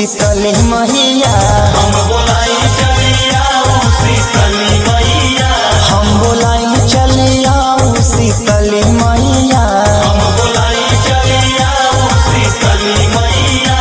शीतली मैया हम बोलाई चलिया शीतली मैया हम बोलाई चली आओ शीतली मैया हम बोलाई चलिया शीतली मैया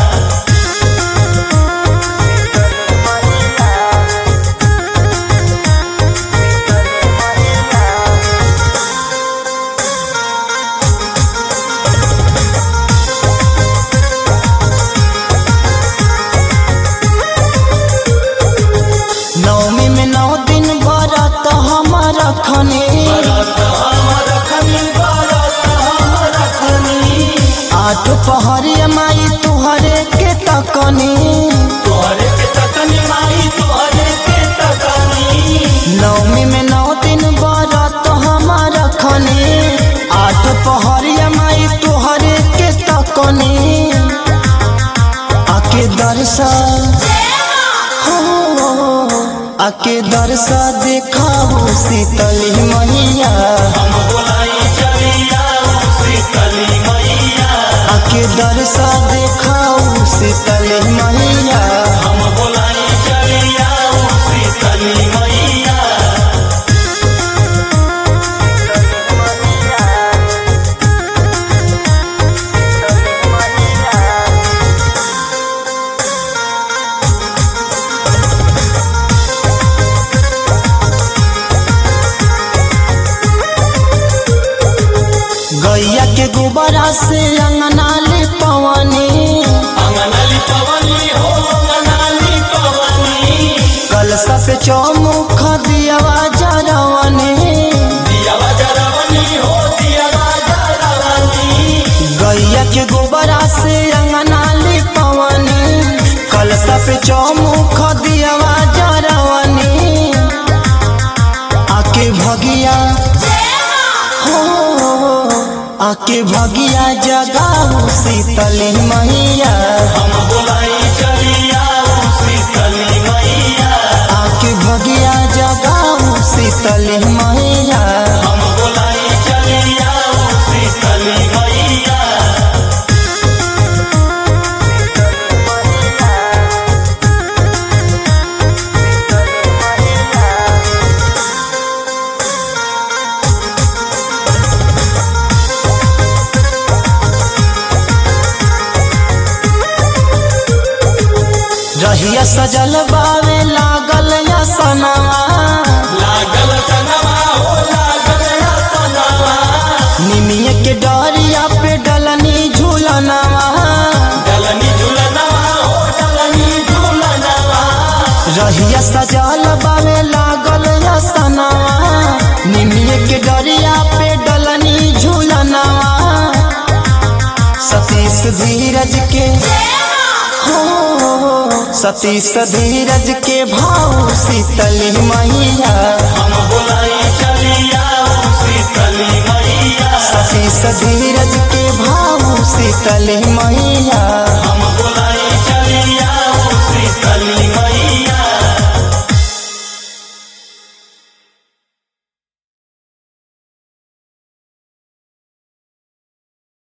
नवमी में नौ दिन बरत हमर खने भरत हमर खनी भरत हमर खनी आठ पहरिया माई तुहरे के तकनी तोहरे के तकनी माई तोहरे के तकनी नवमी में नौ दिन बरत हमर खने आठ पहरिया माई तुहरे के तकनी आके दर्शन हो आके दर्शा देखाओ शीतली मैया हम बोलाई चलिया शीतली मैया आके दर्शा देखाओ शीतली मैया हम बोलाई चलिया शीतली मैया गैया के गोबरा से अंगना ले पवनी अंगनाली पवनी हो अंगनाली पवनी कलसा पे चौमुख दियावा जरवनी दियावा जरवनी हो दियावा जरवनी गैया के गोबरा से अंगना ले पवनी कलसा पे चौमुख दियावा जरवनी आके भगिया हो आके भगिया जगाओ शीतली मैया हम बोलाई चलिया शीतली मैया आके भगिया जगाओ शीतली मैया हम बोलाई चलिया शीतली मैया रहिया सजल बावे लागल या सनवा लागल सनवा हो लागल सनवा निमिया के डरिया पे डलनी झूलनवा डलनी झुलनवा हो डलनी झुलनवा रहिया सजल बावे लागल या सनवा निमिया के डरिया पे डलनी झूलनवा सतीश धीरज के हो सतीश धीरज के भाव शीतली मैया हम बोलाई चलिया शीतली मैया सतीश धीरज के भाव शीतली मैया